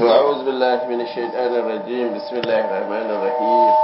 أعوذ بالله من الشيطان الرجيم بسم الله الرحمن الرحيم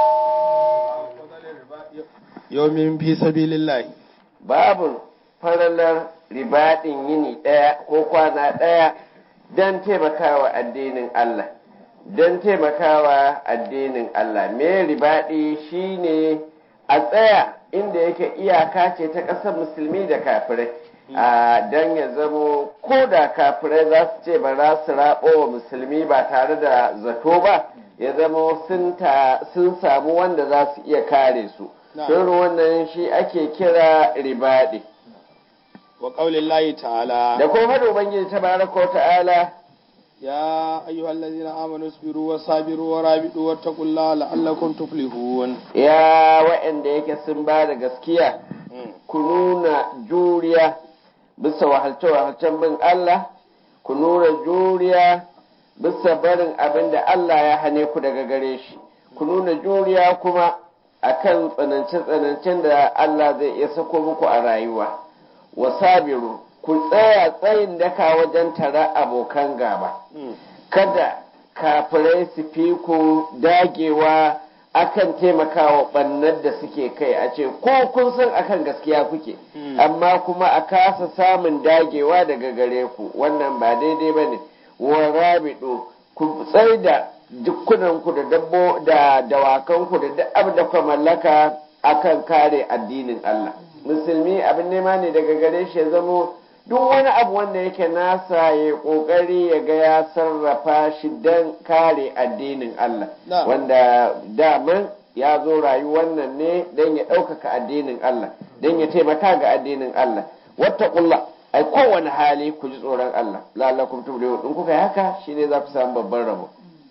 yomin fi sabilillahi babu faralar ribaɗin yini ɗaya ko kwana ɗaya don taimakawa addinin Allah don taimakawa addinin Allah me ribaɗi shine a tsaya inda yake iyaka ce ta ƙasar musulmi da kafirai a don ya zamo ko da kafirai za su ce ba za su raɓo wa musulmi ba tare da zato ba ya zamo sun samu wanda za su iya kare su don wannan shi ake kira ribaɗi wa qaulillahi ta'ala da kuma faɗo ubangiji tabaraka wa ta'ala ya ayyuhallazina amanu sabiru wa sabiru wa rabidu wattaqullaha la'allakum tuflihun ya waɗanda yake sun ba da gaskiya ku nuna juriya bisa wahalce-wahalcen bin Allah ku nuna juriya bisa barin abin da Allah ya hane ku daga gare shi ku nuna juriya kuma akan tsanance-tsanancen da Allah zai iya sako muku a rayuwa wasabiru ku tsaya tsayin daka wajen tara abokan gaba kada kafirai su fi ku dagewa akan taimakawa ɓannar da suke kai a ce ko kun san akan gaskiya kuke amma kuma a kasa samun dagewa daga gare ku wannan ba daidai ba ne wa rabido ku tsai da dukkunanku da dabbo da dawakanku da duk abin da ku mallaka akan kare addinin Allah musulmi abin nema ne daga gare shi ya zamo duk wani abu wanda yake nasa ya kokari ya ga ya sarrafa shi don kare addinin Allah wanda daman ya zo rayuwar nan ne don ya ɗaukaka addinin Allah don ya taimaka ga addinin Allah wata ƙulla ai kowane hali ku ji tsoron Allah la'allakum tuflihun in kuka yi haka shine za ku samu babban rabo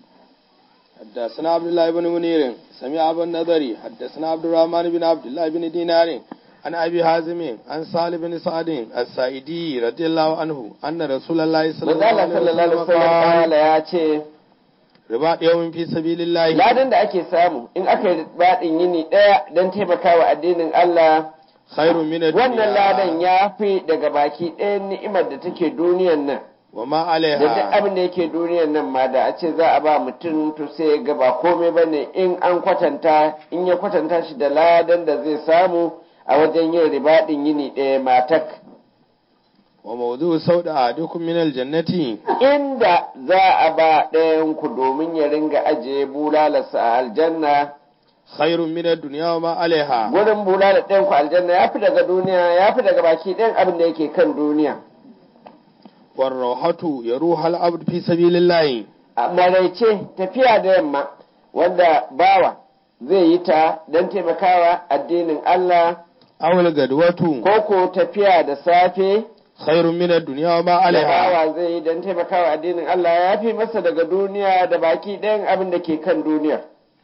حدثنا عبد الله بن منير سمع أبو النضري حدثنا عبد الرحمن بن عبد الله بن دينار عن أبي حازم عن سالم بن سعد السائدي رضي الله عنه أن رسول الله صلى الله عليه وسلم قال ya ce riba yawmin fi sabilillahi ladan da ake samu in aka yi baɗin yini ɗaya don taimakawa addinin Allah khairun min ad-dunya wannan ladan ya fi daga baki ɗayan ni'imar da take duniyan nan wa ma da duk alaiha abin da yake duniyan nan ma da a ce za a ba mutum to sai ya ga ba komai ba ne in an kwatanta in ya kwatanta shi da ladan da zai samu a wajen yin ribaɗin yini ɗaya matak wa mawdu'u sauda dukun min aljannati inda za a ba ɗayan ku domin ya ringa ajiye bulalarsa a aljanna khairun min ad-dunya wa ma alaiha gurin bulalar ɗayan ku aljanna ya fi daga duniya ya fi daga baki ɗayan abin da yake kan duniya war rawhatu yaruha al-abd fi sabilillahi a maraice tafiya da yamma wanda bawa zai yi ta don taimakawa addinin Allah aw al-gadwatu ko ko tafiya da safe khairun min ad-dunya wa ma da alaiha bawa zai yi don taimakawa addinin Allah ya fi masa daga duniya da baki ɗayan abin da ke kan duniya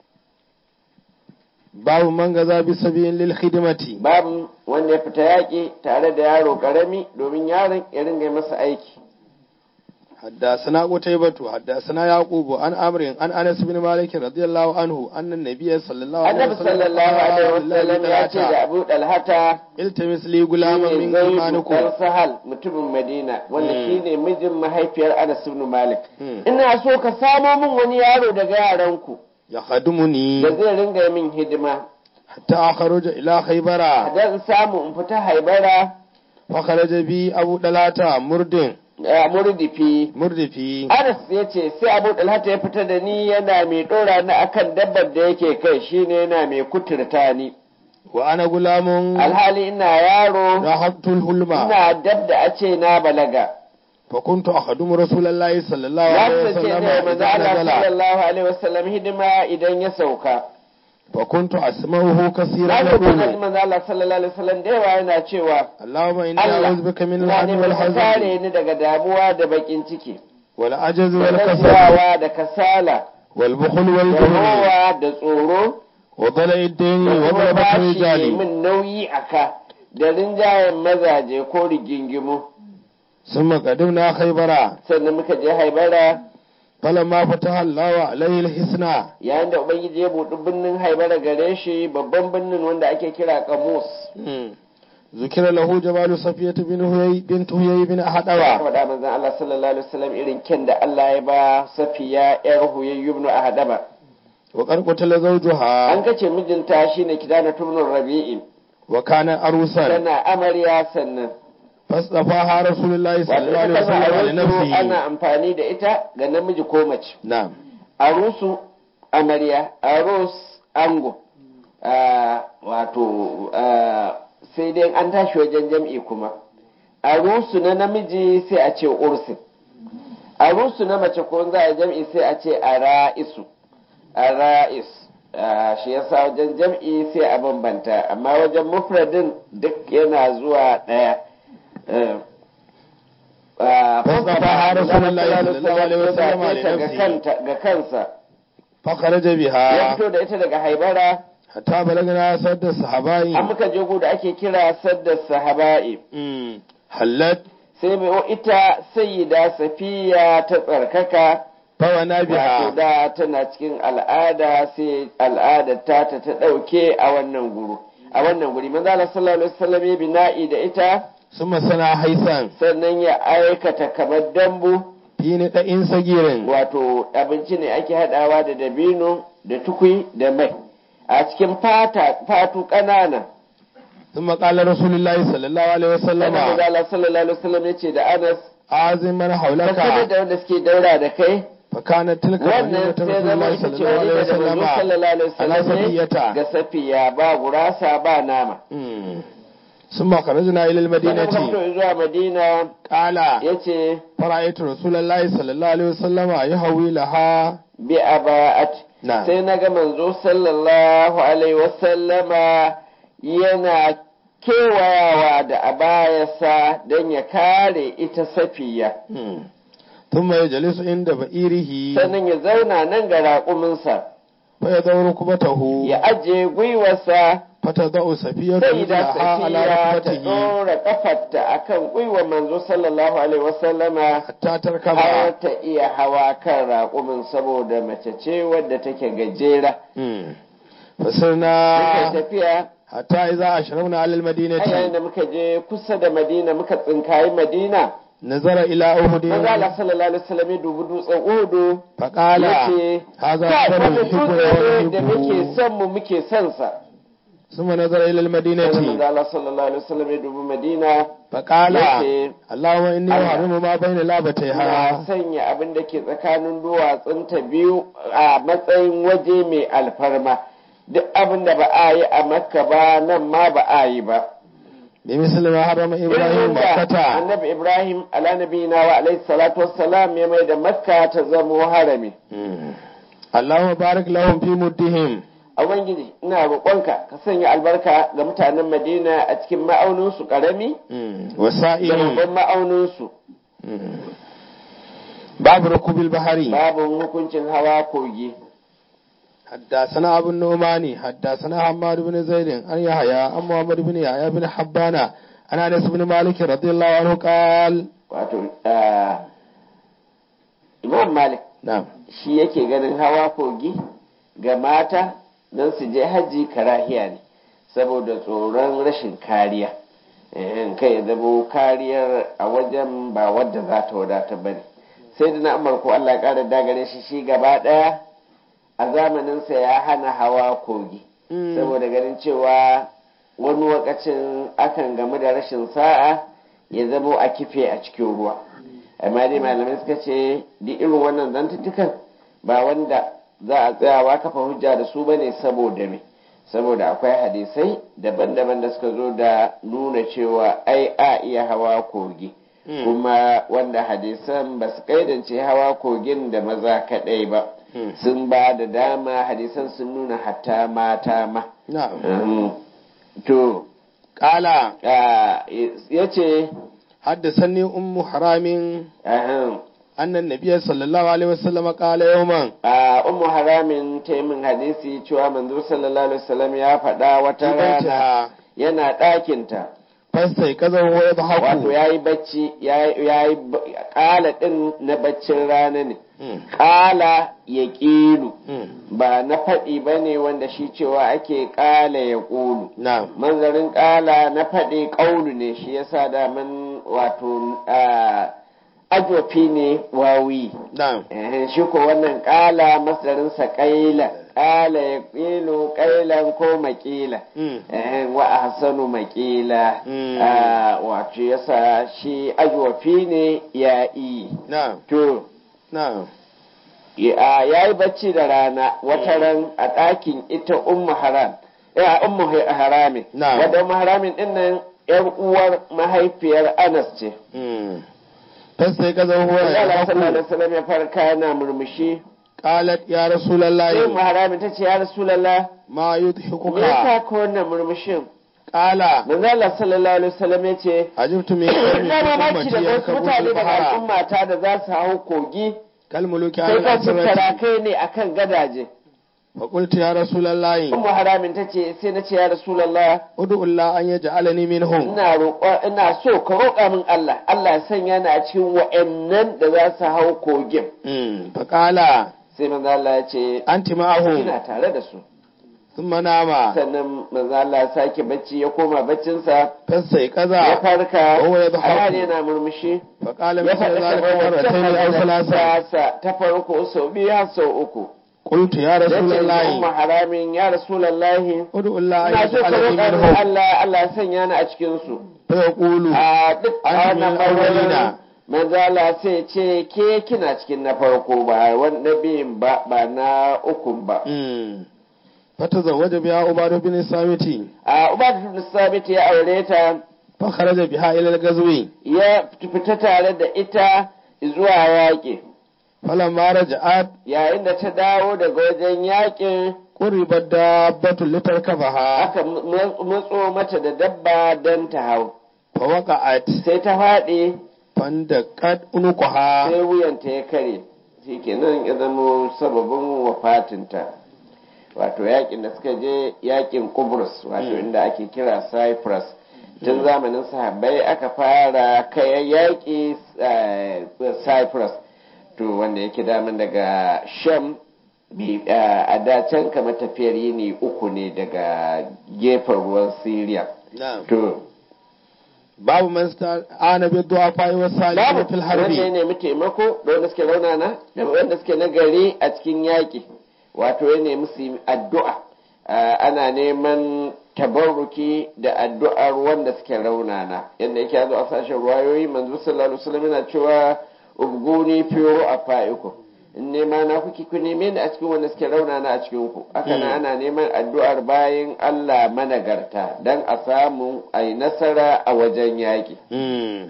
babu man gaza bi sabiyin lil khidmati babu wanda ya fita yaƙi tare da yaro ƙarami domin yaron ya ringa yi masa aiki حدثنا قتيبة حدثنا يعقوب عن عمرو عن انس بن مالك رضي الله عنه ان النبي صلى الله عليه annabi وسلم sallallahu alaihi قال wasallam ya ce da لله abu dalhata التمس لي غلاما shine من zaidu ايمانكم dan sahal mutumin madina wanda Hmm. shine mijin mahaifiyar anas ibn malik Hmm. ina so ka samo min wani yaro daga yaranku يخدمني da zai ringa min hidima حتى اخرج الى خيبر dan samu in fita haibara فخرج بي ابو دلاتا مرد a murdifi مردفي anas ya ce sai abu dalhata ya fita da ni yana mai ɗora ni akan dabbar da yake kai shine yana mai kuturta ni وانا غلام alhali ina yaro رهبت الحلم ina dab da a ce na balaga فكنت اخدم رسول الله صلى الله ya عليه kasance وسلم ne manzo إذا Allah نزل sallallahu alaihi wasallam hidima idan ya sauka فكنت اسمعه كثيرا na ga kuma يقول manzo Allah sallallahu alaihi wasallam da yawa yana cewa اللهم اني Allah اعوذ بك من na الهم neman ka والحزن kare ni daga damuwa da bakin ciki والعجز da والكسل gajiyawa da kasala والبخل da والجبن rowa da tsoro وضلع الدين da kuma وغلبة bashi الرجال min nauyi a ka da rinjayen mazaje ko rigingimu ثم قدمنا خيبرا sannan muka je haibara فلما فتح الله عليه الحسنى yayin da ubangiji ya buɗi birnin haibara gare shi babban birnin wanda ake kira kamus ذكر له جمال صفية بن هيي بنت هيي بن ya أحدوى faɗa manzon Allah sallallahu alaihi wasallam irin kyan da Allah ya ba safiya yar huyayyu ibn ahadaba وقد قتل زوجها an kace mijinta shine kidana tubnur rabi'i وكان أروسا tana amarya sannan فاصطفاها رسول الله صلى الله عليه wato ita وسلم kalmar arusu لنفسه ana amfani da ita ga namiji ko mace نعم arusu amarya arus ango Ah, wato ah, sai dai an tashi wajen jam'i kuma arusu na namiji sai a ce ursin arusu na mace ko za a jam'i sai a ce ara'isu ara'is Ah, shi yasa wajen jam'i sai a bambanta amma wajen mufradin duk yana zuwa ɗaya Eh, ah, Fassafa Rasulullahi sallallahu alaihi wasallam ya zaɓe ta ga linafsihi. kanta- ga kansa فخرج ya بها fito da ita daga haibara حتى بلغنا سد الصحابين an muka je gu da ake kira sadda sahaba'i مم. حلت sai mai ita sayyida safiya ta tsarkaka فوانا wato بها da tana cikin al'ada sai al'adar ta ta ta ɗauke a wannan guru a wannan guri manzo Allah sallallahu alaihi wasallam ya bina'i da ita ثم صنع حيثا sannan ya aikata kamar dambu في نداء صغير wato abinci ne ake hadawa da dabino da tukui da mai a cikin fata fatu ƙanana ثم قال رسول الله صلى الله عليه sannan manzo وسلم Allah sallallahu alaihi wasallam ya ce da Anas أعظم من ka sanar حولك da wanda suke daura da kai فكانت تلك wannan وليمة sai رسول zama الله ita صلى ce الله عليه wani da manzo وسلم sallallahu alaihi على wasallam ne صفية ga safiya ba gurasa ba nama مم. ثم خرجنا إلى sannan muka المدينة fito zuwa Madina قال yace فرأيت رسول الله صلى الله عليه وسلم يهوي لها bi aba'at نعم sai na ga manzo sallallahu alaihi wasallama yana kewayawa da abayasa don ya kare ita safiya مم. ثم يجلس عند بئيره sannan ya zauna nan ga raƙuminsa فيدور ركبته ya ajiye gwiwarsa فتضع صفية sai da رجلها على safiya ta ركبته ɗora ƙafarta a kan gwiwar manzo sallallahu alaihi wasallama حتى تركب har ta iya hawa kan raƙumin saboda mace ce wadda take gajera مم. muka فسرنا tafiya حتى إذا أشرفنا على a yayin المدينة da muka je kusa da madina muka tsinkayi madina نظر إلى أهد manzo Allah sallallahu alaihi wasallam ya dubi dutsen uhudu فقال yace هذا kai أكبر wannan dutse ne da muke ونحبه son mu muke son sa ثم نظر إلى sai manzo المدينة Allah sallallahu alaihi wasallam ya dubi madina فقال yace اللهم إني Allah. أحرم ما بين na لابتيها sanya abin da ke tsakanin duwatsunta biyu a matsayin waje mai alfarma duk abin da ba a yi a makka ba nan ma ba a yi ba بمثل ما حرم إبراهيم irin da مكة annabi ibrahim ala nabiyina wa alaihi salatu wassalam ya mai da makka ta zamo harami مم. اللهم بارك لهم في مدهم a ubangiji ina roƙonka ka sanya albarka ga mutanen madina a cikin ma'auninsu ƙarami مم. da وسائل babban ma'auninsu مم. باب ركوب البحر babu hukuncin hawa kogi حدثنا أبو النعمان حدثنا حماد بن زيد عن يحيى عن محمد بن يحيى بن حبان عن أنس بن مالك رضي الله عنه قال wato ah, imam malik نعم shi yake ganin hawa kogi ga mata don su je hajji karahiya ne saboda tsoron rashin kariya in kai ya zamo kariyar a wajen ba wadda za ta wadata ba ne sai da na amurko allah ya ƙara dagare shi shi gaba ɗaya a zamaninsa ya hana hawa kogi saboda ganin cewa wani wakacin akan gamu da rashin sa'a ya zamo a kife a cikin ruwa amma dai malamai suka ce duk irin wannan zantuttukan ba wanda za a tsayawa kafa hujja da su bane saboda me saboda akwai hadisai daban-daban da suka zo da nuna cewa ai a iya hawa kogi kuma wanda hadisan ba su kaidance hawa kogin da maza kaɗai ba sun ba da dama hadisan sun nuna hatta mata ma نعم Mhm. to قال ya ce حدثني أم حرام أن النبي صلى الله عليه وسلم قال يوما a umu haramin ta yi min hadisi cewa manzo sallallahu alaihi wasallam ya faɗa في wata rana بيتها yana ɗakinta فاستيقظ وهو wato يضحك ya yi bacci ya yi ƙala ɗin na baccin rana ne ƙala ya ƙilu ba na faɗi ba ne wanda shi cewa ake ƙala ya ƙulu na'am manzarin ƙala na faɗi ƙaulu ne shi yasa daman wato ajofi ne wawi na'am Eh, shi ko wannan ƙala masdarinsa ƙaila ƙala ya ƙilu ƙailan ko maƙila Eh, wa ahsanu maƙila Mm. Ah, wato yasa shi ajofi ne ya yi na'am to na'am ya yi bacci da rana wata ran a ɗakin ita ummu haram ya ummu haramin Na'am. wadda ummu haramin din nan yar uwar mahaifiyar anas ce sai ka zama huwa Allah ya sallallahu alaihi haku wasallam ya farka yana murmushi qalat ya sai ummu rasulullahi haramin ta ce ya rasulullah ma me yudhikuka yasa ka wannan murmushin qala manzo Allah sallallahu alaihi wasallam ya ce ajibtu min qawmi ina mamaki ummati da wasu mutane yarkabuna daga bahara al'umma ta da za su hau kogi kal muluki sai ala ka su asrati kai ne akan gadaje fa qultu ya rasulullahi ummu haramin ta ce sai na ce ya rasulullah ud'u Allah an yaj'alani minhum ina roƙo ina so ka roƙa min Allah Allah ya sanya ni a cikin wa'annan da za su hau kogin Mm, fa qala sai manzo Allah ya ce anti ma'ahum ina tare da su thumma nama sannan manzo Allah ya sake bacci ya koma baccinsa fasai ya kaza farka Wa yadhaku. alhali yana murmushi fa qala ya mithla faɗi zalika marratayn aw kamar thalatha ta ta farko sau biyu har sau uku qultu ya ya ce rasulullahi umma haramin ya rasulullahi ud'u Allah an ina so ka yaj'alani roƙa min minhum Allah Allah ya sanya ni a cikin su fa yaqulu a duk a An wannan min ɓangaren awwalina. manzala sai ce ke kina cikin na farko ba wanda biyun ba ba na ukun ba mm fatazawwaja biha ubadu bin samiti a ubadu bin sabit ya aure ta fa kharaja biha ila al-ghazwi ya fita tare da ita zuwa yaƙi falamma raja'at yayin da ta dawo daga wajen yaƙin quribat dabbatu litarkabaha aka ma- matso mata da dabba don ta hau fa waqa'at sai ta faɗi fandaqat unuqaha sai wuyanta ya kare shi kenan ya zama sababin wafatinta wato yakin da suka je yakin kubrus wato inda ake kira cyprus tun zamanin sahabbai aka fara kayan yaƙi eh, cyprus to wanda yake daman daga sham bi- eh, a dacen kamar tafiyar yini uku ne daga gefen ruwan syria na'am to babu man ana bi du'afa wa salihin babu fil wanda ya harbi nemi taimako da wanda suke raunana da wanda suke nagari a cikin yaƙi wato ya nemi su yi addu'a Ah, ana neman tabarruki da addu'ar wanda suke raunana yadda yake yazo a sashen ruwayoyi manzo sallallahu alaihi wasallam yana cewa ubguni fi ru'afaikum in nema na kuke ku neme ni a cikin wanda suke raunana a cikin ku haka nan ana neman addu'ar bayan Allah managarta dan a samu ai nasara a wajen yaƙi mm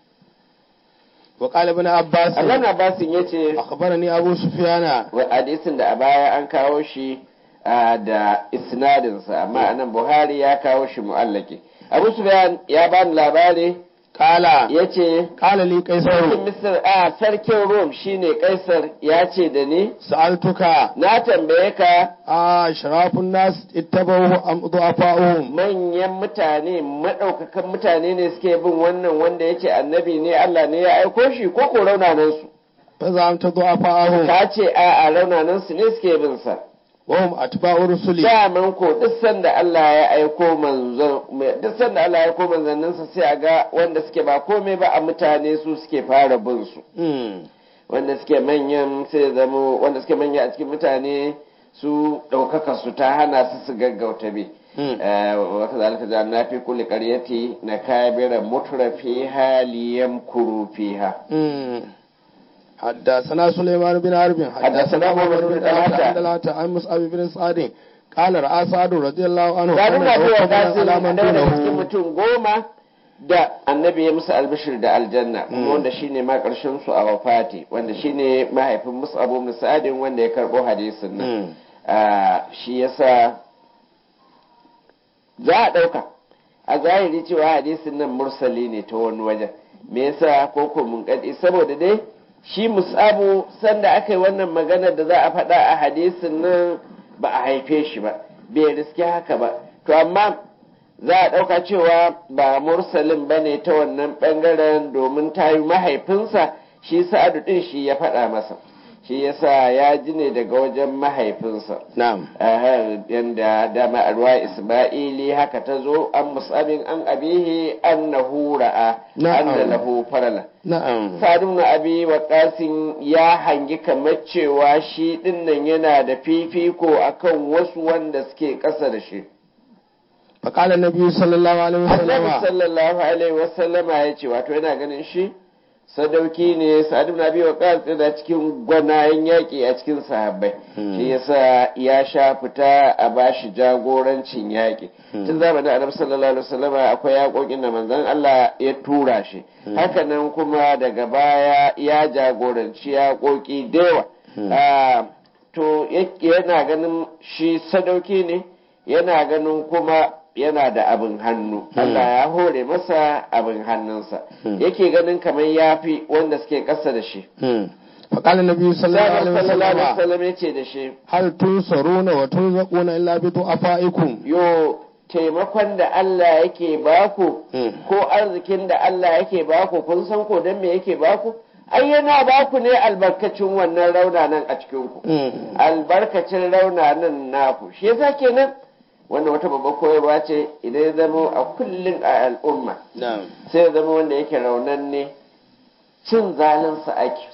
wa qala ibn abbas Allah na basin yace akhbarani abu sufyana wa hadisin da a baya an kawo shi ah, da isnadinsa amma anan buhari ya kawo shi mu'allaki abu sufyan ya bani labari qala ya ce qala li sarkin qaisar misir a sarkin rom shine kaisar ya ce da ni sa'altuka na tambaye ka a sharafun nas ittabahu am du'afa'uhum manyan mutane maɗaukakan mutane ne suke bin wannan wanda ya ce annabi ne allah ne ya aiko shi ko ko raunanansu fa zamta du'afa'uhum ka ce a a raunanansu ne suke bin sa wa hum atba'u rusuli daman ko duk sanda Allah ya aiko manzon duk sanda Allah ya aiko manzanninsa sai a ga wanda suke ba komai ba a mutane su suke fara bin su mm wanda suke manyan sai ya zama wanda suke manya a cikin mutane su ɗaukaka su ta hana su su gaggauta bi mm wata zalika da na fi kulli qaryati na kabira mutrafi haliyam kuru fiha mm حدثنا سليمان بن حرب حدثنا محمد بن طلحة. عن طلحة عن مصعب بن سعد قال رأى سعد رضي الله عنه da أن nuna cewa توكل tasiri على من da daga cikin دونه mutum goma da annabi ya musu albishir da aljanna kuma wanda shine ma karshen su a wafati wanda shine mahaifin musu abu musadin wanda ya karbo hadisin nan Mm. Ah, shi yasa za a ɗauka a zahiri cewa hadisin nan mursali ne ta wani wajen me yasa ko ko mun kadi saboda dai shi musabu sanda aka yi wannan maganar da za a faɗa a hadisin nan ba a haife shi ba bai riske haka ba to amma za a ɗauka cewa ba mursalin ba ne ta wannan ɓangaren domin ta yi mahaifinsa shi sa'adu ɗin shi ya faɗa masa shi yasa ya ji ne daga wajen mahaifinsa na'am yanda dama arwa isma'ili haka ta zo an musabin an abihi annahu ra'a Na'am. anna lahu farala na'am sadun na abi wa ya hangi kamar cewa shi dinnan yana da fifiko akan wasu wanda suke ƙasa da shi فقال النبي صلى الله عليه annabi وسلم sallallahu alaihi wasallama ya ce wato yana ganin shi sadauki ne sa'ad ibn abi waqas da cikin gwanayen yaƙi a cikin sahabbai Hmm. shi yasa ya sha fita a bashi jagorancin yaƙi tun zamanin annabi sallallahu alaihi wasallama akwai yaƙoƙin da manzon Allah ya tura shi hakanan kuma daga baya ya jagoranci yaƙoƙi da yawa Hmm. Ah, to yake yana ganin shi sadauki ne yana ganin kuma yana da abin hannu Allah ya hore masa abin hannunsa Hmm. yake ganin kamar yafi wanda suke ƙasa da shi مم. فقال النبي صلى الله عليه sallallahu alaihi وسلم wasallam yace da shi هل تنصرون وترزقون إلا بضعفائكم yo taimakon da Allah yake baku Hmm. ko arzikin da Allah yake baku kun san ko dan me yake baku ai yana baku ne albarkacin wannan raunanan a cikin ku مم. albarkacin raunanan naku shi yasa kenan wannan wata babbar koyarwa ce idan ya zama a kullum a al'umma نعم sai ya zama wanda yake raunan ne cin zalinsa ake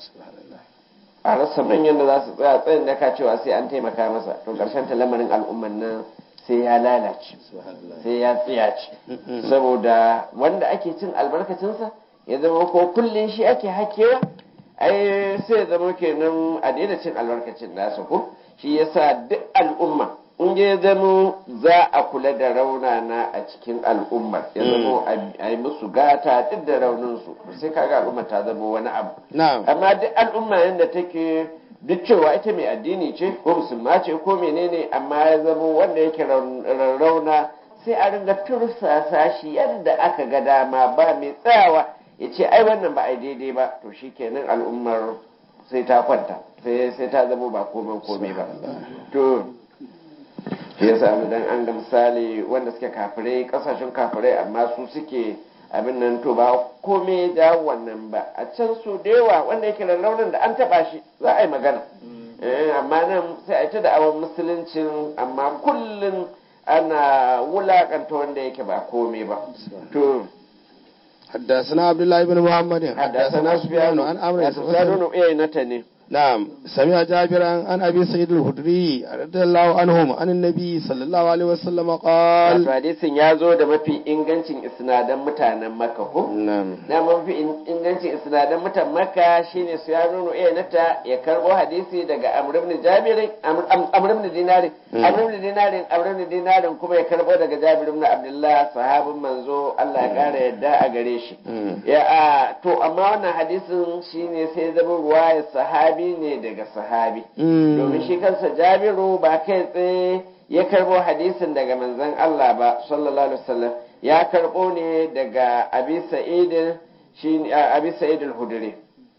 a rasa manyan da za su tsaya tsayin da ka cewa sai an taimaka masa to karshen ta lamarin al'umman nan sai ya lalace sai ya tsiyace Mm-mm. saboda wanda ake cin albarkacinsa ya zama ko kullum shi ake hakewa ai sai ya zama kenan a daina cin albarkacin nasa ko shi yasa duk al'umma in ya zama za a kula da raunana a cikin al'ummar ya zama a yi musu gata duk da rauninsu sai kaga al'ummar ta zama wani abu نعم amma duk al'umma yadda take duk cewa ita mai addini ce ko musulma ce ko menene amma ya zama wanda yake raun- rauna sai a ringa tursasa shi yadda aka ga dama ba mai tsayawa ya ce ai wannan ba ai daidai ba to shi kenan al'ummar sai ta kwanta sai sai ta zama ba komai komai ba to shi yasa mu dan an ga misali wanda suke kafirai kasashen kafirai amma su suke abin nan to ba komai da wannan ba a can su da yawa wanda yake da raunin da an taba shi za a yi magana Eh, amma nan sai a yi ta da awon musuluncin amma kullum ana wulakanta wanda yake ba komai ba to حدثنا عبد الله بن محمد حدثنا سفيان عن عمرو بن سفيان ايه نتني نعم سمع جابرا عن ابي سعيد الخدري رضي الله عنهم عن النبي صلى الله عليه وسلم wato قال hadisin ya zo da mafi ingancin isnadan mutanen makka ko نعم na mafi in- ingancin isnadan mutan makka shine su ya nuno iya nata ya karbo hadisi daga amr ibn jabirin Amr- Am- amr ibn dinarin Mm. amr ibn dinarin amr ibn dinarin kuma ya karbo daga jabir ibn abdullah sahabin manzo Allah ya kara yadda a gare shi Mm. ya a to amma wannan hadisin shine sai zama ruwaya sahabi ne daga sahabi Mm. domin shi kansa jabiru ba kai tsaye ya karbo hadisin daga manzon Allah ba sallallahu alaihi wasallam ya karbo ne daga abi sa'id shi abi sa'id al-hudri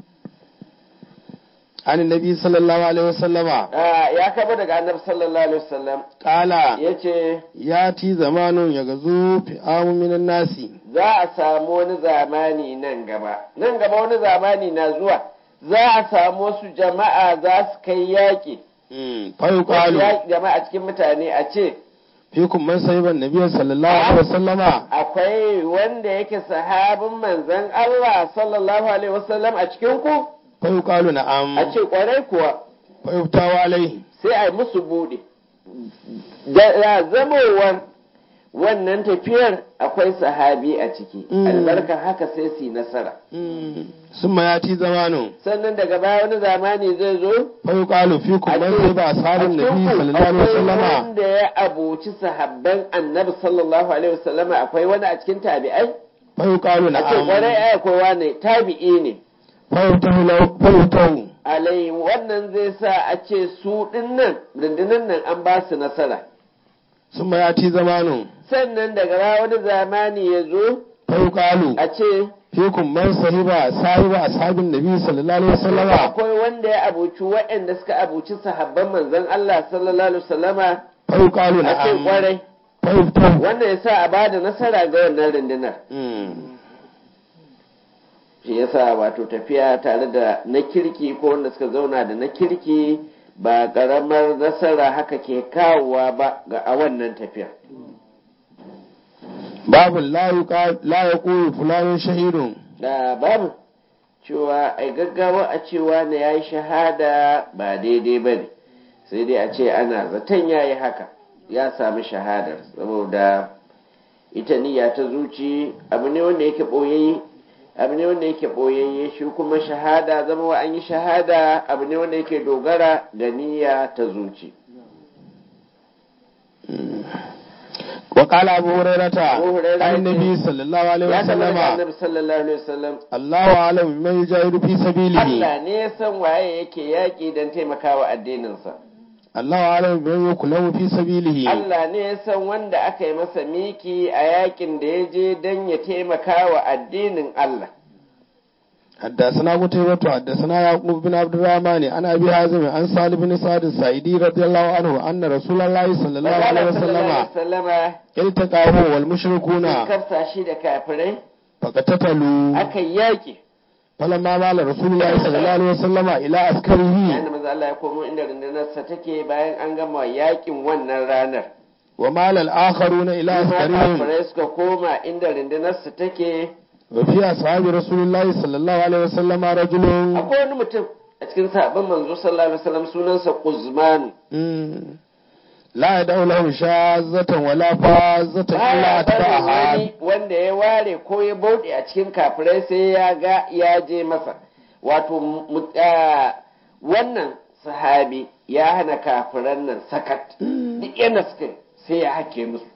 عن النبي صلى الله عليه وسلم Ah, ya karbo daga annabi sallallahu alaihi wasallam قال yace ياتي زمان يغزو فئام من الناس za a samu wani zamani nan gaba nan gaba wani zamani na zuwa za a samu wasu jama'a za su kai yaƙi wasu فيقال yaƙi jama'a cikin mutane a ce فيكم من صيب النبي صلى الله عليه وسلم akwai wanda yake sahabin manzon Allah sallallahu alaihi wasallam a cikin ku فيقال a نعم ce kwarai kuwa فيفتاو عليه sai a yi musu buɗe da zamowar wannan tafiyar akwai sahabi a ciki Mm. albarka haka sai su yi nasara ثم ياتي زمان sannan daga baya wani zamani zai zo فيقال فيكم a من ce- صيب أصحاب a النبي cikin ku صلى الله عليه akwai وسلم wanda ya abuci sahabban annabi sallallahu alaihi wasallam akwai wani a cikin tabi'ai فيقال a ce kwarai نعم ai akwai wani tabi'i ne فيفتح له فيفتح alai wannan zai sa a ce su dinnan rundunan nan an ba su nasara ثم ياتي زمان sannan daga baya wani zamani ya zo فيقال a ce فيكم من صيب صاحب أصحاب النبي صلى الله عليه وسلم akwai wanda ya abuci waɗanda suka abuci sahabban manzon Allah sallallahu alaihi wasallama فيقال a ce نعم kwarai فيفتح wanda ya sa a bada nasara ga wannan rundunar مم. shi yasa wato tafiya tare da na kirki ko wanda suka zauna da na kirki ba ƙaramar nasara haka ke kawowa ba ga a wannan tafiya babu la yaqulu fulanun shahidun da babu cewa ai gaggawa a cewa na yayi shahada ba daidai ba ne sai dai a ce ana zaton yayi haka ya sami shahadar saboda ita niyya ta zuci abu ne wanda yake ɓoyayye abu ne wanda yake ɓoyayye shi kuma shahada zama wa an yi shahada abu ne wanda yake dogara ga niyya ta zuci وقال أبو هريرة أبو هريرة عن النبي صلى الله عليه ya tabbata وسلم annabi sallallahu alaihi wasallam الله أعلم من يجاهد في سبيله Allah ne ya san waye yake yaƙi don taimakawa addininsa الله أعلم من يكلم في سبيله Allah ne ya san wanda aka yi masa miki a yakin da ya je don ya taimaka wa addinin Allah. حدثنا قتيبة حدثنا يعقوب بن عبد الرحمن عن أبي حازم عن سالم بن سعد السعيدي رضي الله عنه أن رسول الله صلى الله عليه Magana sallallahu وسلم alaihi wasallama التقاه sun والمشركون kafsa shi da kafirai فقتتلوا aka yi yaƙi. فلما مال رسول الله صلى الله عليه وسلم إلى Yayin عسكره da maza Allah ya komo inda rundunarsa take bayan an gama yaƙin wannan ranar. ومال الآخرون إلى Kuma عسكرهم kafirai suka koma inda rundunarsa take وفي أصحاب رسول الله صلى الله عليه وسلم رجل akwai wani mutum a cikin sahabban manzo sallallahu alaihi wasallam sunansa Quzman. مم. لا يدعو له شاذة ولا فاذة إلا baya barin أتبعها wani wanda ya ware ko ya bauɗe a cikin kafirai sai ya ga ya je masa wato mu- ah, wannan sahabi ya hana kafiran nan sakat duk yana suka yi, sai ya hake musu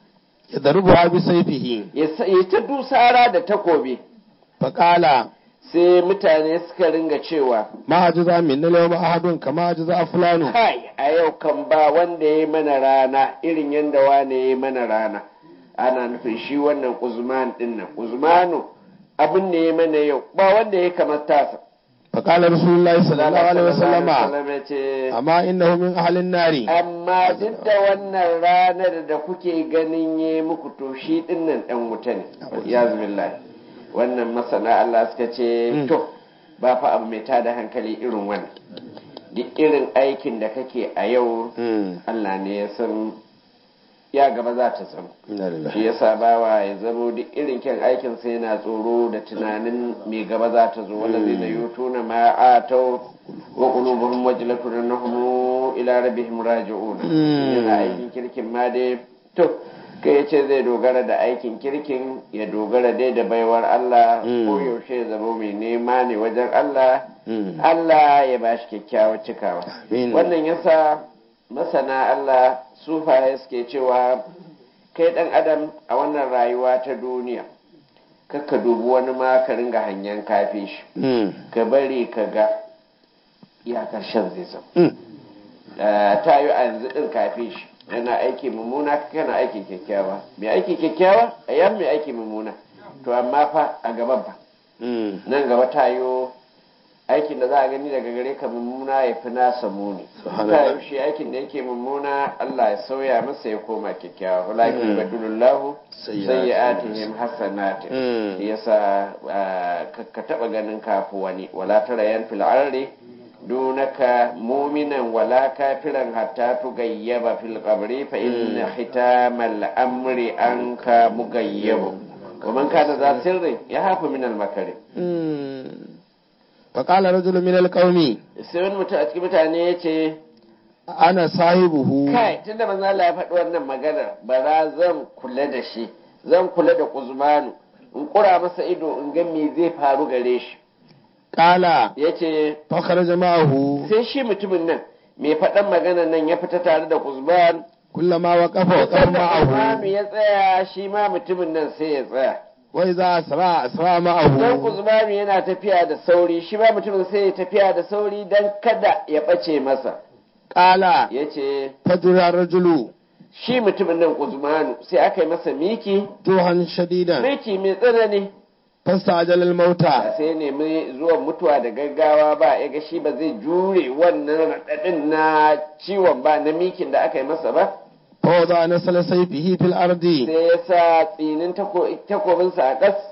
يضربها بسيفه ya sa- ya ta dusara da takobi فقال sai mutane suka ringa cewa ما أجزى من اليوم أحد كما أجزى فلان kai a yau kan ba wanda ya yi mana rana irin yadda wane ya yi mana rana ana nufin shi wannan uzman din nan uzmanu abin da ya mana yau ba wanda ya kamar tasa فقال رسول الله صلى الله عليه وسلم ya ce أما إنه من أهل النار amma duk da wannan ranar da kuke ganin ya muku to shi din nan dan wuta ne ya billahi wannan masana Allah suka ce Mm. to ba fa abu mai tada hankali irin wannan duk irin aikin da kake a yau مم. Allah ne ya san ya gaba za ta zama إنا لله. shi yasa bawa ya zamo duk irin kyan aikin sai yana tsoro da tunanin mai gaba za ta zo wanda zai na yutu na ma'atau wa qulubuhum wajlatun annahum ila rabbihim raji'un Mm. yana aikin kirkin ma dai to kai ya ce zai dogara da aikin kirkin ya dogara dai da baiwar Allah Mm. ko yaushe ya zama mai nema ne wajen Allah مم. Allah ya ba shi kyakkyawar cikawa Amin. wannan yasa masana Allah sufaye suke cewa kai dan adam a wannan rayuwa ta duniya kakka dubi wani ma ka ringa hangen kafe shi مم. ka bari ka ga ya karshen zai zama مم. Eh, ta yi a yanzu din kafe shi yana aiki mummuna kana aiki kyakkyawa mai aiki kyakkyawa a yan mai aiki mummuna to amma fa a gaban fa مم. nan gaba ta yi aikin da za a gani daga gare ka mummuna ya fi nasa muni Subhanallah. ta yi shi aikin da yake mummuna Allah ya sauya masa ya koma kyakkyawa walakin Mm. badulullahu Sayyi'atihim. sayyi'atihim hasanatin Mm. shi yasa ah, ka- ka taba ganin kafu wani wala tara yan fil ardi dunaka mu'minan wala kafiran hatta tugayyaba fil qabri fa inna hitamal amri anka mugayyabu wa man kana za sirri ya hafu min al makari مم. فقال رجل من القوم sai wani mutum a cikin mutane ya ce أنا صاحبه kai tunda manzo Allah ya faɗi wannan maganar bara zan kula da shi zan kula da Kuzmanu in kura masa ido in ga me zai faru gare shi قال yace فخرج معه sai shi mutumin nan mai faɗan maganar nan ya fita tare da Kuzman كلما وقف وقف sanda Kuzmanu معه ya tsaya shi ma mutumin nan sai ya tsaya وإذا أسرع أسرع dan معه Kuzmanu yana tafiya da sauri shi ma mutumin sai ya tafiya da sauri dan kada ya ɓace masa قال yace فجر الرجل shi mutumin nan Kuzmanu sai aka yi masa miki جوعا شديدا miki mai tsanani فاستعجل الموت ba sai nemi zuwan mutuwa da gaggawa ba ya ga shi ba zai jure wannan raɗaɗin na ciwon ba na mikin da aka yi masa ba فوضع نسل سيفه في الأرض sai ya sa tsinin tako- takobinsa a ƙas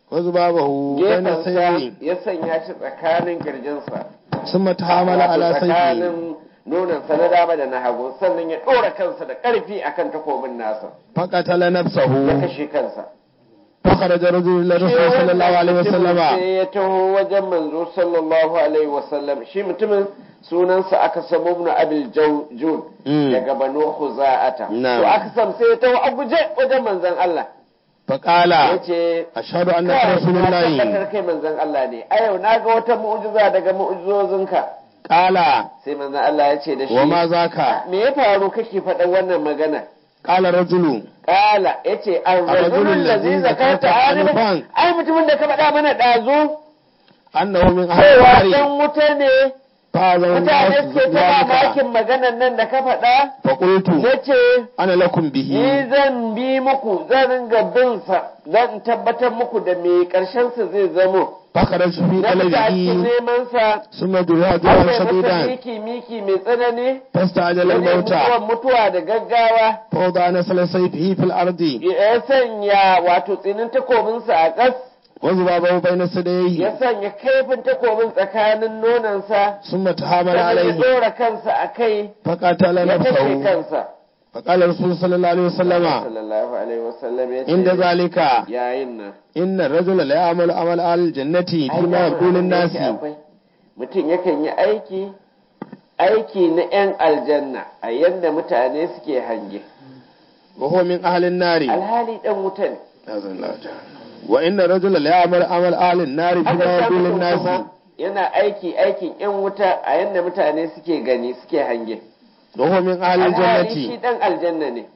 وذبابه بين gefensa السيفين ya sanya shi tsakanin kirjinsa ثم تحامل على Wato سيفه tsakanin nonansa na dama da na hagu sannan ya ɗora kansa da ƙarfi akan takobin nasa فقتل ya نفسه kashe kansa فخرج رجل إلى الرسول صلى الله عليه وسلم sai ya taho wajen manzo sallallahu alaihi wasallam shi mutumin sunansa aka samu ibn abil Jaw- jun Mm. daga banu khuza'ata Na'am. to aka sam sai ya taho a guje wajen manzon Allah فقال yace أشهد أنك kai رسول na الله tabbatar kai manzon Allah ne a yau na ga wata mu'jiza daga mu'jizozinka قال sai manzon Allah ya ce da shi وما ذاك me ya faru kake faɗa wannan magana قال رجل Kala ya ce, An rajulun rajulun da lazi zai zakarta zakarta anifan." anifan, ai mutumin da ka faɗa mana ɗazu, أنه من أهل cewa النار ɗan wuta ne, فهذا mutane الناس suke ta ذلك mamakin maganan nan da ka faɗa, فقلت na ce, أنا لكم به Ni zan bi muku, zan ringa bin sa, zan in tabbatar muku da me ƙarshensa zai zamo. فخرجت في Na fita a cikin قلبه neman sa, ثم جرها har جرها sai masa شديدا miki miki mai tsanani, فاستعجل ya الموت mutuwan mutuwa da gaggawa, فوضع نسل سيفه في الأرض ya sanya wato tsinin takobinsa a ƙas. وذبابه بين ثدييه ya sanya kaifin takobin tsakanin nonansa ثم تحامل sannan ya عليه dora kansa a kai فقتل ya kashe نفسه kansa فقال الرسول صلى الله عليه وسلم sallallahu alaihi wasallam ya عند ce ذلك yayin nan إن الرجل لا يعمل عمل أهل الجنة ai فيما dama يقول abin da الناس yake akwai. mutum yakan yi aiki aiki na 'yan aljanna a yadda mutane suke hange وهو من أهل النار alhali dan wuta ne وإن الرجل لا يعمل عمل أهل النار aka فيما sa يقول mutum الناس kuma yana aiki aikin 'yan wuta a yadda mutane suke gani suke hange وهو من أهل alhali shi الجنة dan aljanna ne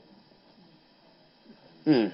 مم.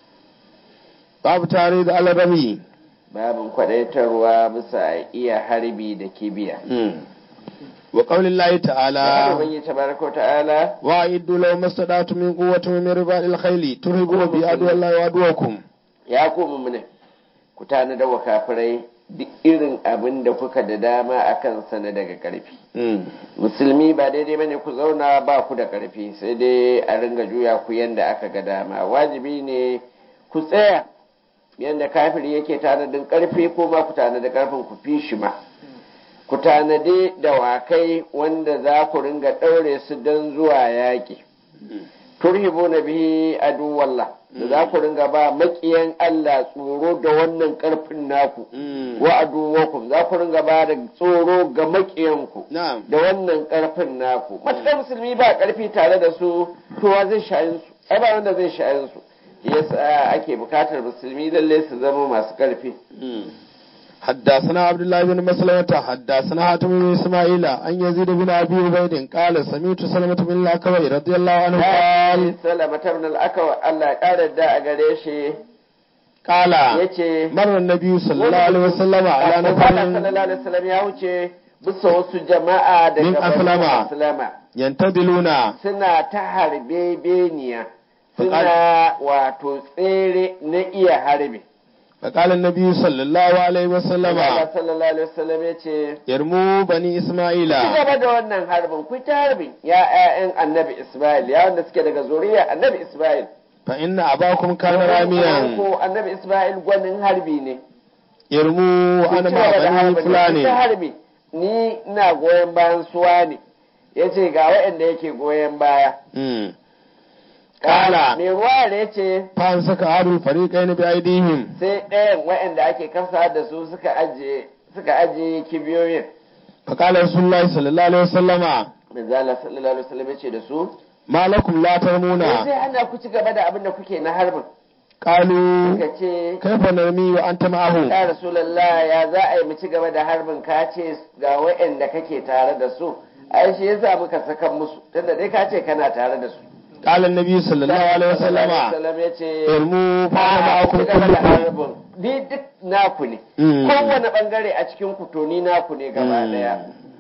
باب تعريض على الرمي babin kwadaitarwa bisa iya harbi da kibiya مم. وقول الله da تعالى ubangi tabaraka ta'ala وأعدوا لو ما استطعتم من قوة ومن رباط الخيل ترهبون بعدو الله وعدوكم ya koma mu ne ku tana da kafirai duk irin abin da kuka da dama a kansa na daga karfi مم. musulmi ba daidai bane ku zauna ba ku da karfi sai dai a ringa juya ku yanda aka ga dama wajibi ne ku tsaya yanda kafiri yake tanadin karfi ko ma ku tanadi karfin ku fi shi ma ku tanadi dawakai wanda za ku ringa ɗaure su don zuwa yaƙi turhibu na bihi aduwallah da za ku ringa ba maƙiyan Allah tsoro da wannan ƙarfin naku مم. wa aduwakum za ku ringa ba da tsoro ga maƙiyanku نعم da wannan ƙarfin naku matuƙar musulmi ba ƙarfi tare da su to wa zai sha'in su ai ba wanda zai sha'in su yasa ake bukatar musulmi lalle su zama masu ƙarfi مم. حدثنا عبد الله بن مسلمة حدثنا حاتم بن إسماعيل عن يزيد بن أبي عبيد قال سمعت سلمة بن الأكوي رضي الله عنه قال salama tabn al-akawa Allah ya ƙara da a gare shi قال yace مر النبي صلى الله عليه وسلم على Allah نفر sallallahu alaihi wasallam ya wuce bisa wasu jama'a daga Min Banu Aslama. Aslama ينتظرون suna ta harbe beniya suna wato tsere na iya harbe فقال النبي صلى الله عليه Allah وسلم sallallahu alaihi wasallam ya ce يرموا بني إسماعيل ci gaba da wannan harbin ku ta harbin ya ƴaƴan annabi Ismail ya wanda suke daga zuriya annabi Ismail فإن أباكم كان راميا ko annabi Ismail gwanin harbi ne يرموا ku أنا ci مع gaba da بني harbin ku ta فلان harbi ni ina goyon bayan suwa ne yace ga waɗanda yake goyon baya مم. Kala. mai ruwa da yace فأمسك أحد الفريقين بأيديهم sai ɗayan waɗanda ake kasa da su suka ajiye suka ajiye kibiyoyin فقال رسول الله صلى الله عليه وسلم manzo Allah sallallahu alaihi wasallam yace da su ما لكم لا ترمون sai ana ku ci gaba da abin da kuke na harbin قالوا suka ce كيف نرمي وأنت معه ya rasulullah ya za a yi mu ci gaba da harbin ka ce ga waɗanda kake tare da su ai shi yasa muka saka musu tunda dai ka ce kana tare da su قال النبي صلى الله عليه وسلم wasallam ya ce ارموا فأنا a ku معكم ci gaba da كلكم harbin ni duk naku ne مم. kowane bangare a cikin ku to ni naku ne gaba daya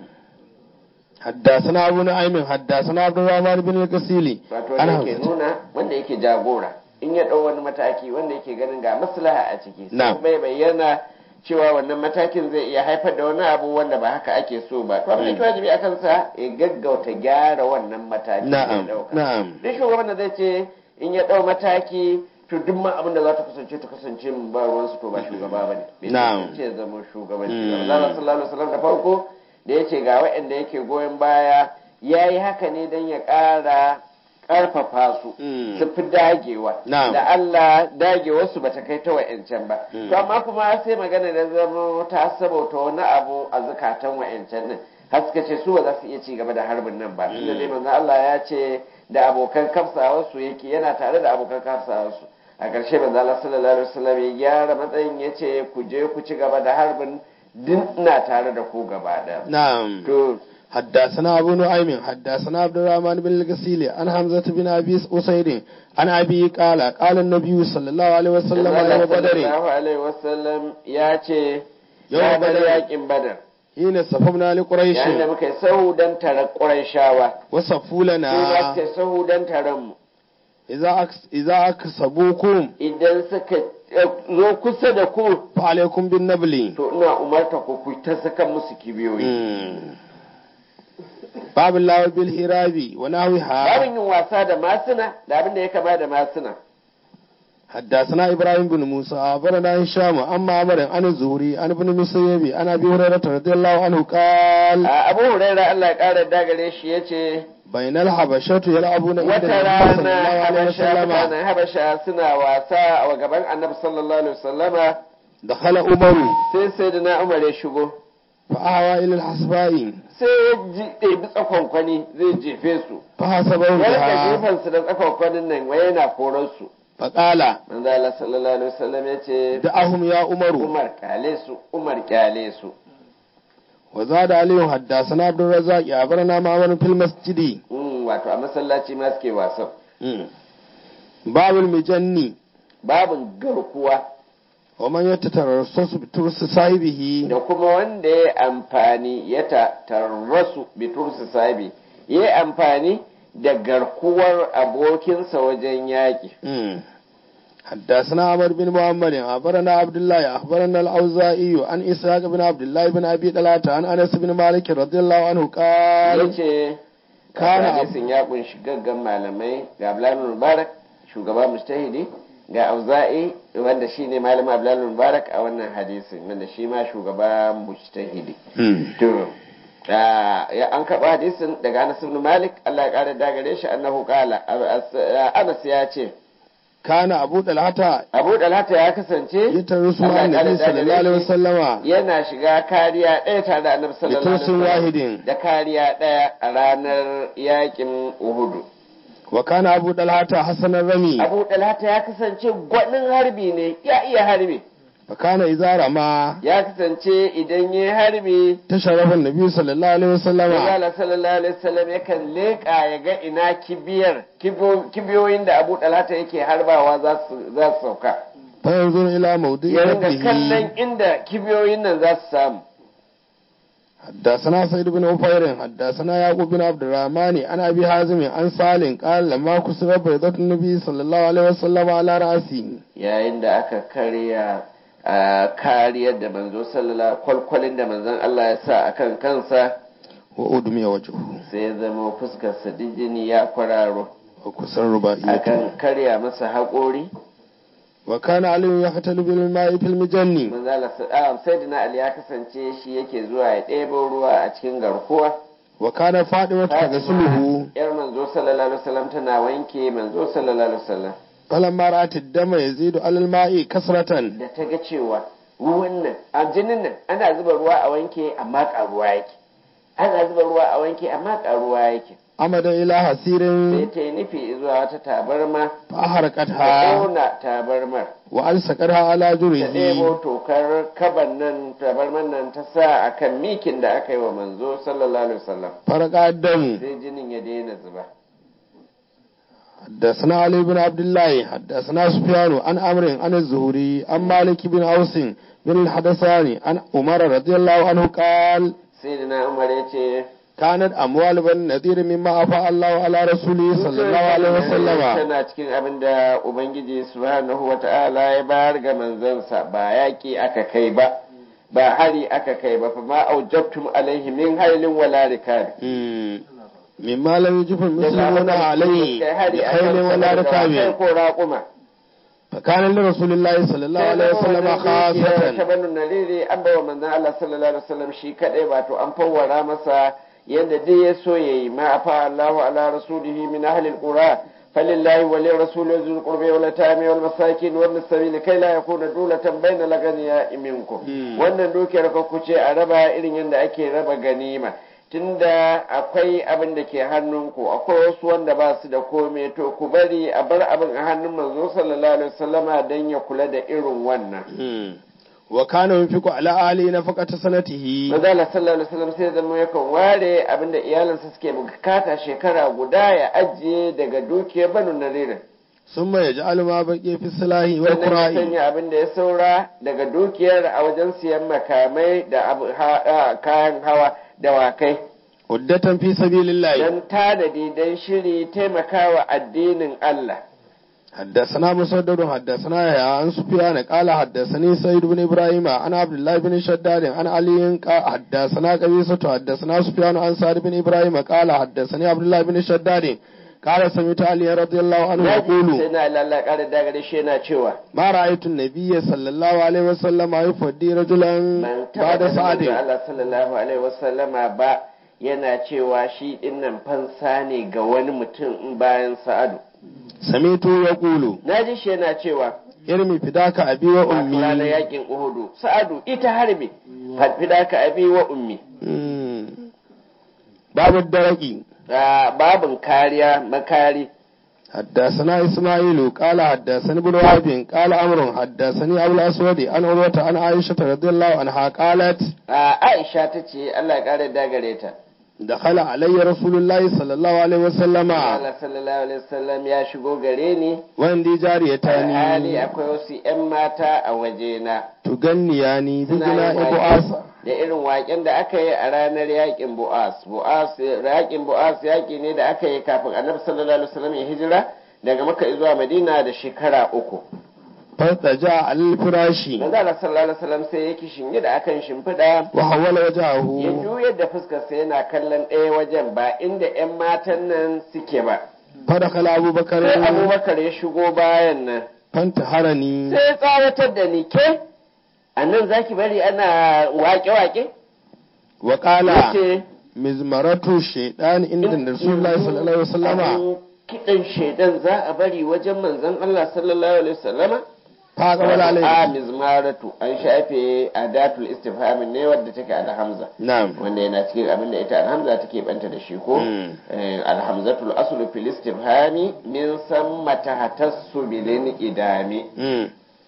حدثنا أبو نعيم حدثنا عبد الرحمن بن القسيلي wato أنا wanda yake nuna wanda yake jagora in ya ɗau wani mataki wanda yake ganin ga maslaha a ciki sai Na'am. bai bayyana cewa wannan matakin zai iya haifar da wani abu wanda ba haka ake so ba to abin da yake wajibi a kansa ya gaggauta gyara wannan mataki da ya نعم ɗauka نعم duk shugaban da zai ce in ya ɗau mataki to duk ma abin da za ta kasance ta kasance mun ba ruwansu to ba shugaba ba ne bai Na'am. ce zama shugabanci Mm. ba Allah sallallahu alaihi wasallam da farko da yace ga waɗanda yake goyon baya yayi haka ne dan ya ƙara ƙarfafa su Mm. su fi dagewa Na'am. da Allah dagewarsu ba ta kai ta wa'yancan ba Mm. to amma kuma sai magana da zama ta sabauta wani abu a zukatan wa'yancan nan har suka ce su ba za su iya ci gaba da harbin nan ba tunda dai manzo Allah ya ce da abokan kafsawarsu yake yana tare da abokan kafsawarsu a ƙarshe manzo Allah sallallahu alaihi wasallam ya gyara matsayin ya ce ku je ku ci gaba da harbin din ina tare da ku gaba ɗaya نعم to حدثنا أبو نعيم حدثنا عبد الرحمن بن الغسيل عن حمزة بن أبي أسيد عن أبي قال قال النبي صلى الله عليه وسلم Allah يوم بدر sallallahu alaihi wasallam ya ce Yau ya bar Badar. yakin badar حين صففنا لقريش yayin da muka yi sahu don taron ƙurayshawa وصفوا sai ba لنا suka yi sahu don taron mu إذا أكس إذا أكسبوكم idan suka eh, zo kusa da ku فعليكم بالنبل to ina umarta ku ku ta saka musu kibiyoyi مم. باب الله بالهراب ونحوها babin yin wasa da masuna da abin da ya kama da masuna حدثنا ابراهيم بن موسى اخبرنا هشام عن معمر عن الزهري عن ابن مسيب عن ابي هريره رضي الله عنه قال a abu huraira Allah ya ƙara dagare shi ya ce بين الحبشة يلعبون عند wata النبي صلى rana الله عليه habasha وسلم mutanen habasha suna wasa a gaban annabi sallallahu alaihi wasallama دخل عمر sai sai da na umar ya shigo فأهوى إلى الحسباء sai ya ji ɗebi tsakonkwani zai jefe su فحسبه ya rika بها jefansu da tsakonkwanin nan wai yana koran su فقال manzo Allah sallallahu alaihi wasallam ya ce دعهم يا عمر Umar kyale su Umar kyale su وزاد عليه حدثنا عبد الرزاق أخبرنا معمر في المسجد Mm, wato a masallaci ma suke wasan مم. باب المجني babin garkuwa ومن يتترصص بترس صاحبه da kuma wanda ya amfani ya ta tarrasu bitursu sabi ya yi amfani da garkuwar abokinsa wajen yaƙi مم. حدثنا عمر بن محمد أخبرنا عبد الله أخبرنا الأوزائي عن إسحاق بن عبد الله بن أبي طلحة عن أنس بن مالك رضي الله عنه ya قال ce Kana hadisin ya kunshi gaggan malamai ga Abdullahi Mubarak shugaba mustahidi ga Auza'i wanda shi ne malamin Abdullahi Mubarak a wannan hadisin wanda shi ma shugaba mustahidi مم. to ah, ya an karɓi hadisin daga Anas ibn Malik Allah ya ƙara dagare shi annahu qala Anas ya ce كان أبو طلحة Abu Dalhata ya kasance يترس مع Allah ya النبي ƙara صلى الله عليه dagare shi, وسلم yana shiga kariya ɗaya tare da Annabi sallallahu alaihi بترس wasallam واحد da kariya ɗaya a ranar yakin Uhudu وكان أبو طلحة حسن الرمي Abu Dalhata ya kasance gwanin harbi ne ya iya harbi فكان إذا رمى ya kasance idan ya harbi تشرف النبي صلى الله عليه وسلم Allah sallallahu alaihi wasallam yakan leƙa ya ga ina kibiyar kibo- kibiyoyin da Abu Dalhata yake harbawa za su za su sauka فينظر إلى موضع ya ringa kallon ربه inda kibiyoyin nan za su samu حدثنا سيد بن عفير حدثنا يعقوب بن عبد الرحمن عن ابي حازم عن سالم قال لما كسر بيضة النبي صلى الله عليه وسلم على راسي yayin da aka karya a kariyar da manzo sallallahu kwalkwalin da manzon Allah ya sa akan kansa وأدمي وجهه sai ya zama fuskar sa jini ya kwararo وكسر رباعيته akan karya masa haƙori وكان علي يقتل بالماء في المجن manzala sayyidina ali ya kasance shi yake zuwa ya ɗebo ruwa a cikin garkuwa وكان فاطمة تغسله yar manzo sallallahu alaihi wasallam tana wanke manzo sallallahu alaihi wasallam فلما رأت الدم يزيد على الماء كسرة da ta ga cewa ruwan nan a jinin nan ana zuba ruwa a wanke amma ƙaruwa yake ana zuba ruwa a wanke amma ƙaruwa yake عمد إلى حسير sai ta yi nufi zuwa wata tabarma ta فأحرقتها ƙona tabarmar وألصقتها على ta جره ɗebo tokar kaban nan tabarman nan ta sa a kan mikin da aka yi wa manzo sallallahu alaihi wasallam فرق الدم sai jinin ya daina zuba حدثنا علي بن عبد الله حدثنا سفيان عن عمرو عن الزهري عن مالك بن اوس بن الحدثاني عن عمر رضي الله عنه قال sai da na umar ya ce كانت اموال بن نذير مما افاء الله على رسوله صلى الله عليه وسلم tana cikin abin da ubangiji subhanahu wa ta'ala ya bayar ga manzansa ba yaƙi aka kai ba ba hari aka kai ba fa ma aujabtum alaihi min hailin wala rikab مم. مما لم يجب المسلمون عليه بخيل ولا kai ركاب ko raƙuma فكان لرسول الله صلى الله عليه وسلم ta خاصة banu nariri an bawa manzon Allah sallallahu alaihi wasallam shi kadai ba to an fawwara masa yadda dai ya so yayi ma afa Allahu ala rasulihi min ahli alqura فلله وللرسول ذي القرب واليتامى والمساكين وابن السبيل كي لا يكون دولة بين الأغنياء منكم wannan dukiyar ka kuce a raba irin yadda ake raba ganima tunda akwai abin da ke hannunku akwai wasu wanda ba su da kome to ku bari a bar abin a hannun manzo sallallahu alaihi wasallama don ya kula da irin wannan wa kana yunfiqu ala ali nafaqata sanatihi manzo Allah sallallahu alaihi wasallam sai zama yakan ware abin da iyalansa suke bukata shekara guda ya ajiye daga dukiyar banu naririn summa yaj'alu ma baqiya fi salahi wal sannan ya qura'i sanya abin da ya saura daga dukiyar a wajen siyan makamai da abu- ha- ah, kayan hawa da wakai uddatan fi sabilillah don tanadi don shiri taimakawa addinin Allah حدثنا مسدد حدثنا يا عن سفيان قال حدثني سيد بن ابراهيم عن عبد الله بن شداد عن علي قال حدثنا قبيصة حدثنا سفيان عن سعد بن ابراهيم قال حدثني عبد الله بن شداد قال سمعت علي رضي الله عنه sai يقول na Allah ƙara dagare shi yana cewa ما رأيت النبي صلى الله عليه وسلم يفدي رجلا man بعد taɓa ganin سعد Allah sallallahu alaihi wasallama ba yana cewa shi dinnan fansa ne ga wani mutum in bayan sa'adu سمعت يقول na ji shi yana cewa ارمي فداك أبي wato ranar وأمي yakin uhudu sa'adu ita harbi fida ka abi wa ummi مم. باب الدرقي Ah, babin kariya makari حدثنا إسماعيل قال حدثني ابن وهب قال أمر حدثني أبو الأسود عن عروة عن عائشة رضي الله عنها قالت Ah, aisha ta ce Allah ya kare dagare ta دخل علي رسول الله صلى الله عليه وسلم Allah sallallahu alaihi wasallam ya shigo gare ni وعندي hali جاريتان akwai wasu 'yan mata a wajena تغنياني Suna بغناء yin بؤاسة da irin waƙen da aka yi a ranar yakin bu'as bu'as yakin bu'as yaƙi ne da aka yi kafin annabi sallallahu alaihi wasallam ya hijira daga makka zuwa madina da shekara uku فارتجع على الفراش manzo Allah sallallahu alaihi wasallam sai yake shinge da akan shimfiɗa وحول ya وجهه juyar da fuskarsa yana kallon ɗaya wajen ba inda 'yan matan nan suke ba فدخل أبو بكر sai abubakar ya shigo bayan nan فانتحرني sai ya tsawatar da ni ke a nan za ki bari ana wake-wake وقال yace مزمرة الشيطان عند رسول الله صلى الله عليه وسلم abin kiɗan shaidan za a bari wajen manzon Allah sallallahu alaihi wasallama فأقبل a عليه mizmaratu an shafe adatul istifhamin ne wadda take alhamza نعم wanda yana cikin abin da ita alhamza take banta da shi ko Mm. Eh, alhamzatul aslu fil istifhami min samma tahtassu bilin idami مم.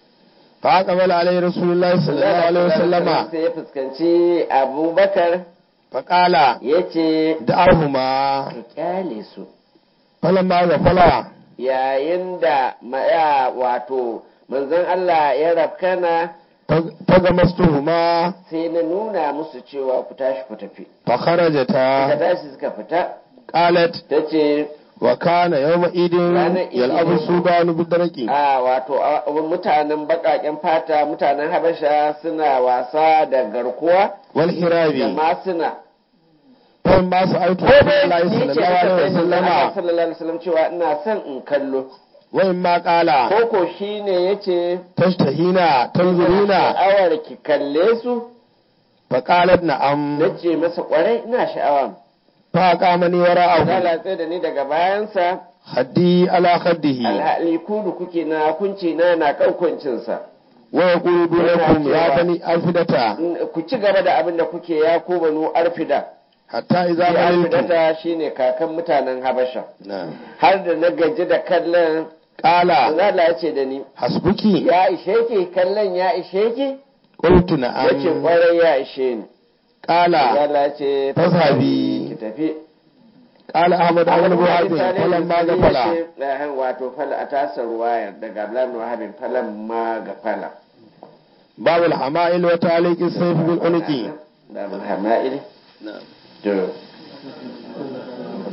فأقبل عليه رسول الله صلى الله عليه وسلم sai ya fuskanci abubakar فقال ya ce دعهما ka kyale su فلما غفل yayin da maya wato manzon Allah ya rafkana فغمستهما sai na nuna musu cewa ku tashi ku tafi suka فخرجتا tashi suka fita قالت ta ce وكان يومئذ يلعب السودان بالدرك a wato a- mutanen baƙaƙen fata mutanen habasha suna wasa da garkuwa da والحراب masuna فلما سألت ko رسول dai الله ni صلى ce الله aka عليه sai manzon Allah وسلم sallallahu alaihi wasallam cewa ina son in kallo وإما قال koko shine yace تشتهين تنظرين sha'awar ki kalle su فقالت نعم nace masa kwarai ina sha'awa فأقامني وراءه lalace da ni daga bayansa خدي على خده alhali kudu kuke na kunci na na kan kuncinsa ويقول دونكم يا بني ألفدة ku ci gaba da abin da kuke ya ko banu arfida حتى إذا ya مللتم arfidata shine kakan mutanen habasha نعم har da na gaji da kallon قال Allah ya ce da ni حسبك ya ishe ki kallon ya ishe ki قلت ya ce نعم kwarai ya ishe ni قال Allah ya ce فاذهبي. ki tafi قال أحمد بن وهب Misali, فلما misali غفل ya ce, eh, wato fala a tasar ruwayar daga Abdullahi bin Wahabin falan ma ga fala باب الحمائل وتعليق السيف بالعنق da hama'il نعم to